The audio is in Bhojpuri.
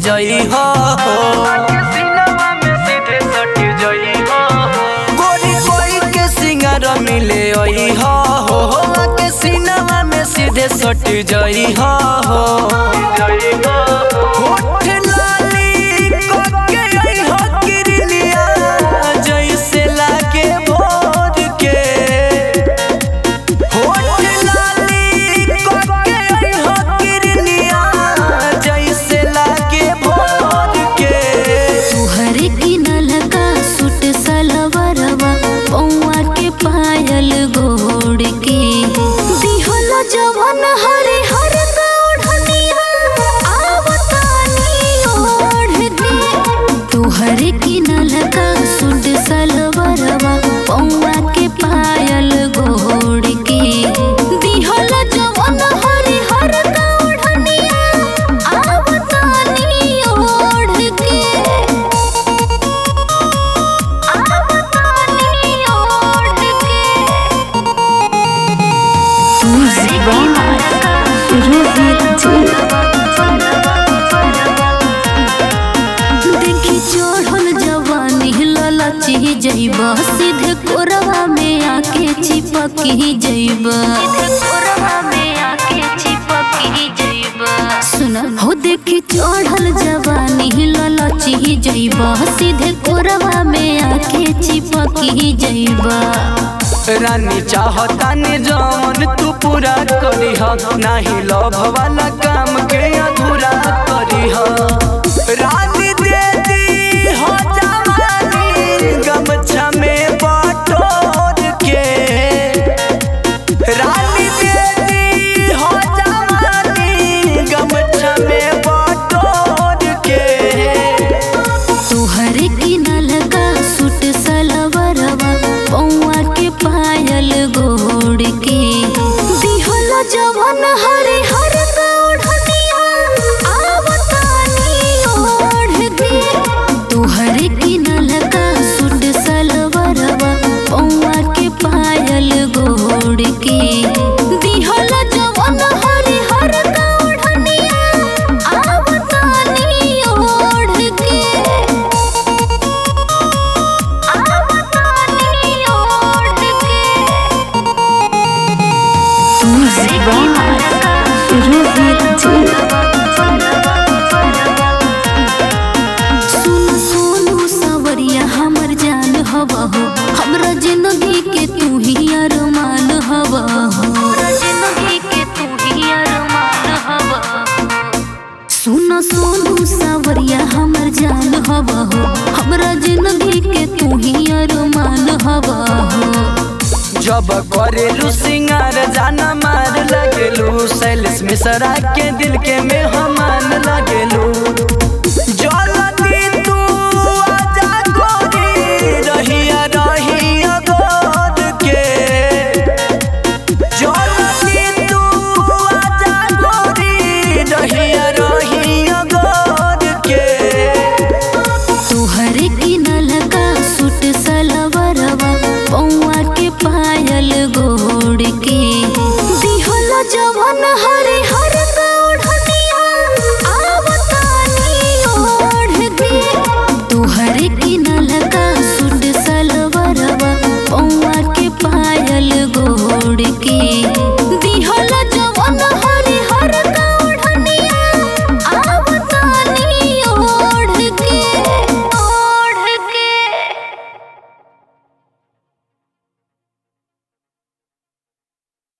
जई हो गोरी कोई के सिंगार मिले ओई हो के सिनेमा में सीधे सट जई हो होठ लाली कोके आई हो किरलिया जैसे लागे भोर के होठ लाली कोके आई हो किरलिया जैसे लागे भोर के तुहर किनल का सूट सलवरवा पौआ के पायल गोड़ के दिहल जवन हरे हर ओढ़निया आवतानी ओढ़ के तुहर किनल का सूट सलवरवा पौआ के पायल गोड़ के दिहल जवन हरे हर ओढ़निया आवतानी ओढ़ के देखी चढ़ल जवानी ललची जइबा सीधे कोरवा में आके चिपकी जइबा कोरवा में आके चिपकी जइबा सुन हो देखी चढ़ल जवानी ललची जइबा सीधे कोरवा में आके चिपकी जइबा रानी चाहता ने जवन तू पूरा करी ह नाही लव वाला काम के अधूरा करी ह रानी दे दी हो जवानी गमछा में बटोर के रानी दे दी हो जवानी गमछा में बटोर के तुहर किनल का सूट सलवरवा पौआ के पायल गोड़ के दिहल जवन हरे हर ओढ़निया आवतानी ओढ़ के तुहर किनल का सूट सलवरवा पौआ के पायल गोड़ के दिहल जवन हरे हर ओढ़निया आवतानी ओढ़ के सुन सोनू सवरिया हमर जान हवा हो हमरा जिंदगी के तू ही अरमान हवा हो जिंदगी के तू ही अरमान हवा सुन सोनू सवरिया हमर जान हवा हो हमरा जिंदगी के तू ही अरमान हवा हो जब करेलू सिंगार जाना मार लगेलू सैलेस मिश्रा के दिल के में हमान लगेलू